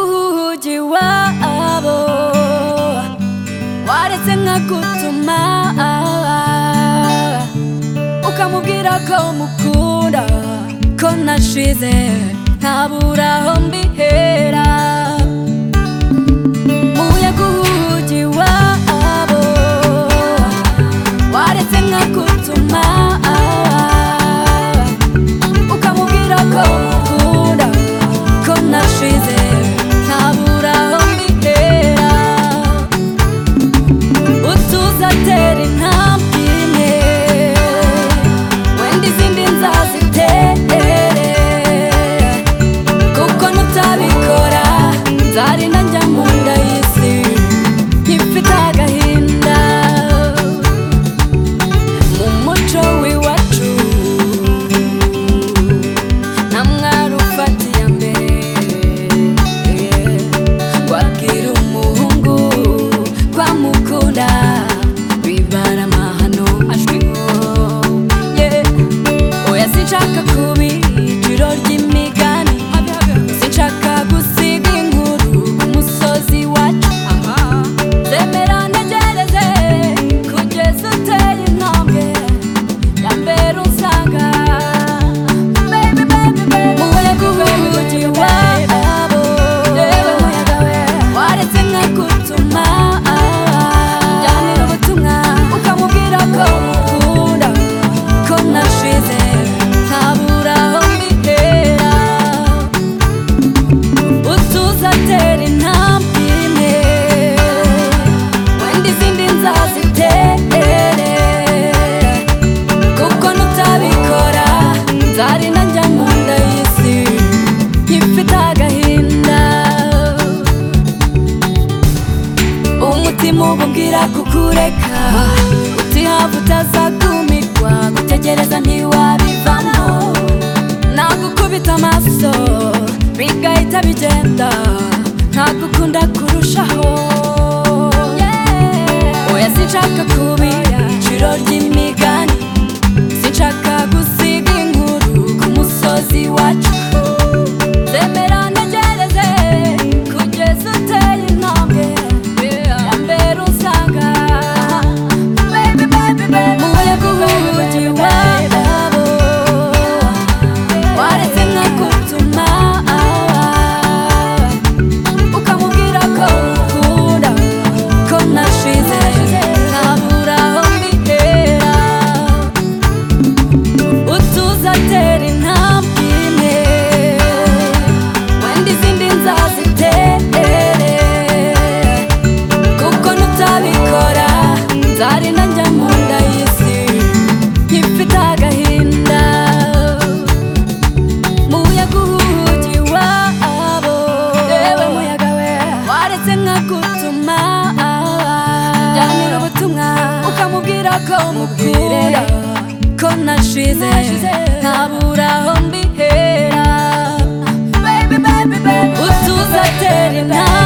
umugi wabo waretse nka gutuma ukamubwira ko umukunda ko nashize ntabura aho mbihera umuyaga umugi wabo waretse nka gutuma ukamubwira ko umukunda ko nashize ntabura aho mbihera utuza atera intambwe imwe wenda izindi nzazitere kuko nutabikora nzari nanjya mu nda y'isi nkifite agahinda mu muco w'iwacu nta mwari ufatiye mbere Kwakira umuhungu kwamukunda bibara amahano ashwiho yeah. oya sinshaka kuba ijoro ry'imigani sinshaka gusiga inkuru ku musozi wacu zemera ntegereze kugeza uteye intambwe ya mbere unsanga baby baby baby umuyaga uhugiye wabo yewe muyaga we waretse nka gutuma jyanira ubutumwa ukamubwira ko umukunda ko nashize ntabura aho mbihera utuza atera intambwe imwe wenda izindi nzazitere kuko nutabikora nzari nanjya mu nda y'isi nkifite agahinda umutima ububwira kukureka utihava utazagumirwa gutegereza ntiwabivamo nagukubita amaso bigahita bigenda ntagukunda kurushaho oya sinshaka kubira ijoro ry'imigani sinshaka gusiga inkuru ku musozi wacu zemera ntegereze kugeza uteye intambwe ya mbere usanga baby baby baby umuyaga uhugiye wabo waretse nka gutuma ukamubwira ko umukunda ko nashize ntabura aho mbihera utuza atera intambwe imwe wenda izindi nzazitere kuko nutabikora nzari nanjya mu nda y'isi nkifite agahinda muyaga uhugi wabo yewe muyaga we waretse nka gutuma jyanira ubutumwa ukamubwira ko umubwire ko nashize ntabura aho mbihera utuza atera intambwe